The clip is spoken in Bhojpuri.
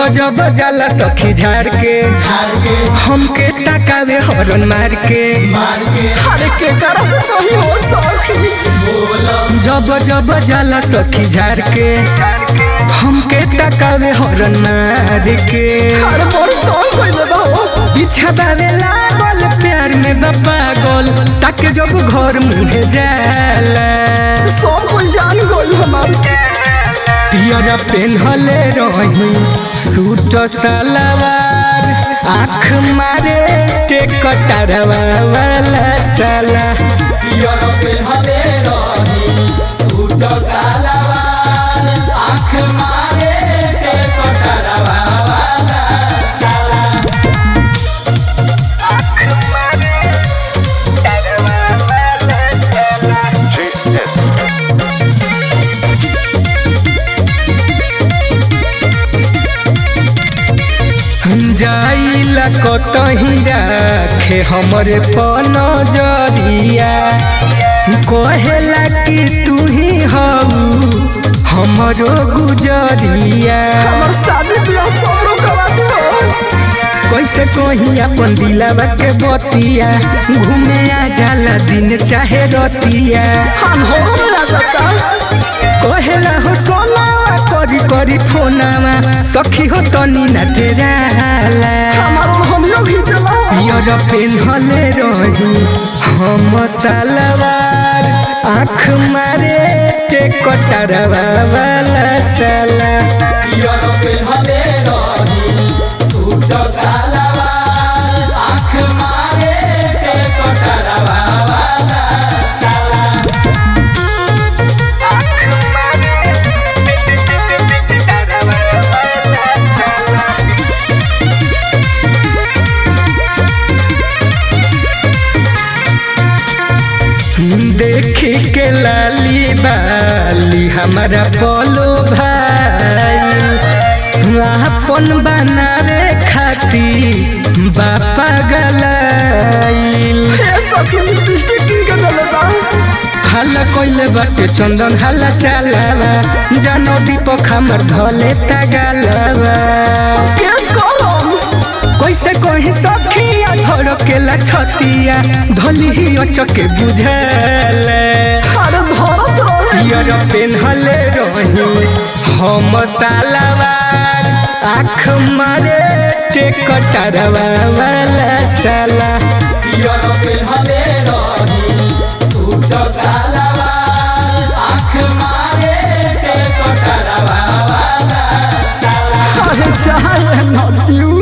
जब जाला सखी झाड़ के हमके ताकावे हरन मार के अरे के करा से कही हो सखी जब जब जाला सखी झाड़ के हमके ताकावे हरन मार के अरे मोर तो कोई ना हो पीछा बावे लागल प्यार में बा पागल ताके जब घर मुहे जाला सब कोई जान गई हमार पियर पेन्हले रही सूट सलवार आँख मारे टेकटरवा वाला साला पियर पेन्हले रही सूट सलवार आँख मारे टेकटरवा वाला साला आँख मारे टेकटरवा वाला साला जाइला कतही राखे हमरे पनजरिया कहेला कि तू ही हऊ हमरो गुजरिया हमार शादी ब्याह सब रोकवा दो कैसे कही अपन दिलावा के बतिया घूमे आ जाला दिन चाहे रतिया हम हो ना जाता कहेला हो सोनावा करी करी फोनावा सखी हो तनी नाचे जाला हमार हम लोग ही चला पियर पेन्हले रही हम सलवार आँख मारे टेकटरवा वाला साला पियर पेन्हले रही सूट सलवार आँख मारे टेकटरवा वाला साला आँख मारे टेकटरवा वाला साला देखी के लाली बाली हमारा बोलो भाई अपन बनावे खाती बापा गलाइल ए सखी लिपस्टिक की के डलता हल्ला कोइले बाटे चंदन हल्ला चालावा जानो दीपक हमर धले तगालावा केस कलम कैसे कही सखिया धड़केला छतिया धली ही अचके बुझले अरे धरत रहे पियर पेन्हले रही हम सालावार आँख मारे टेकटरवा वाला साला पियर पेन्हले रही सूट सालावार आँख मारे टेकटरवा वाला साला अरे चाहे ना क्यों